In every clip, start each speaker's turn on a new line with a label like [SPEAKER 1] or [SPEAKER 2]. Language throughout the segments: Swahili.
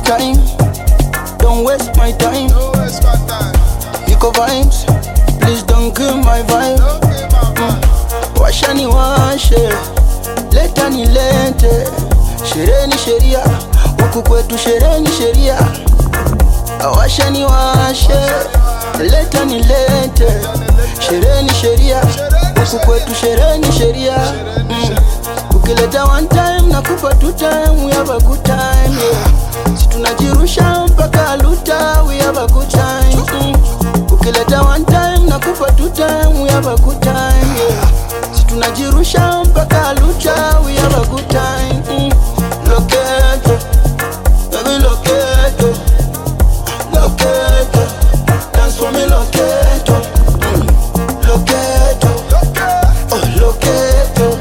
[SPEAKER 1] time, don't waste my time.
[SPEAKER 2] No waste my time.
[SPEAKER 1] Niko vibes, please don't kill my vibe.
[SPEAKER 2] Okay, mama.
[SPEAKER 1] Washa ni washe, leta ni lete. Sherehe ni sheria, huku kwetu sherehe ni sheria. Washa ni washe, leta ni lete. Sherehe ni sheria, huku kwetu sherehe ni sheria. Mm. Ukileta one time nakupa two time, we have a good time yeah. Si tunajirusha mpaka luta, we have a good time mm. Ukileta one time nakupa two time, we have a good time yeah. Si tunajirusha mpaka luta, we have a good time mm. Loketo, baby loketo, loketo, dance for me loketo, mm. loketo, oh loketo,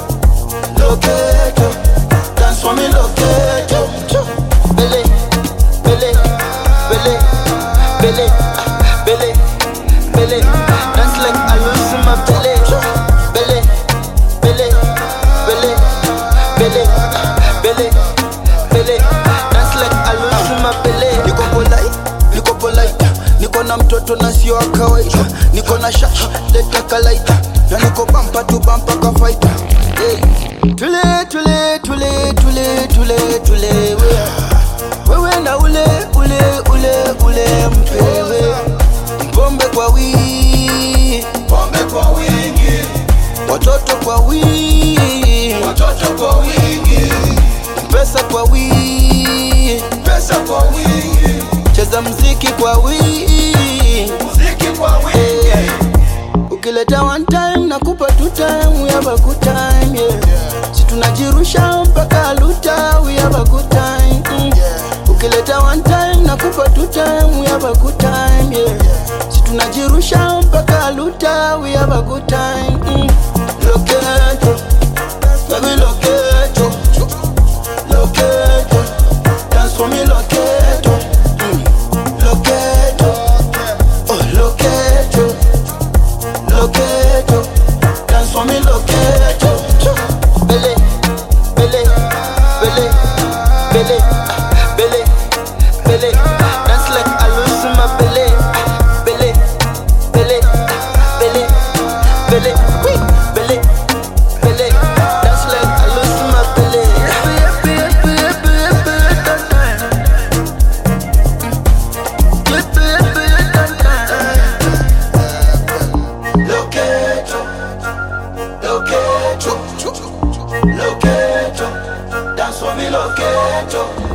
[SPEAKER 1] loketo, dance for me loketo, bele, bele, bele, bele, ah, bele, bele, dance like I lose in my belly, bele, bele, bele, bele, ah, bele, bele, dance like I lose in my belly. Niko polite, niko polite, niko na mtoto na sio wa kawaida, niko na shash, leta kalaita, na niko bampa tu bampa ka fighter. Hey. Tule tule tule tule tule tule we. Wewe na ule ule ule ule mpewe Pombe kwa wingi
[SPEAKER 2] Pombe kwa wingi,
[SPEAKER 1] Watoto kwa wingi
[SPEAKER 2] watoto kwa wingi,
[SPEAKER 1] Pesa kwa wingi
[SPEAKER 2] pesa kwa wingi,
[SPEAKER 1] Cheza mziki kwa wingi
[SPEAKER 2] muziki kwa wingi.
[SPEAKER 1] Ukileta one time nakupa two time we have a good time yeah. Si tunajirusha mpaka luta we have a good time mm. Ukileta one time nakupa two time we have a good time yeah. Si tunajirusha mpaka luta we have a good time mm. Loketo, baby loketo, loketo, dance for me loketo, mm. loketo, oh loketo. Loketo, dance for me loketo Bele, bele, bele, bele, ah, bele, bele Dance like I lose in my belly ah, Bele, bele, ah, bele, bele, wee, bele, bele Dance like I lose in my belly Yeppe, yeppe, yeppe, yeppe, yeppe, that time. Yeppe, yeppe, yeppe, that time. Loketo, loketo, loketo, dance for me loketo.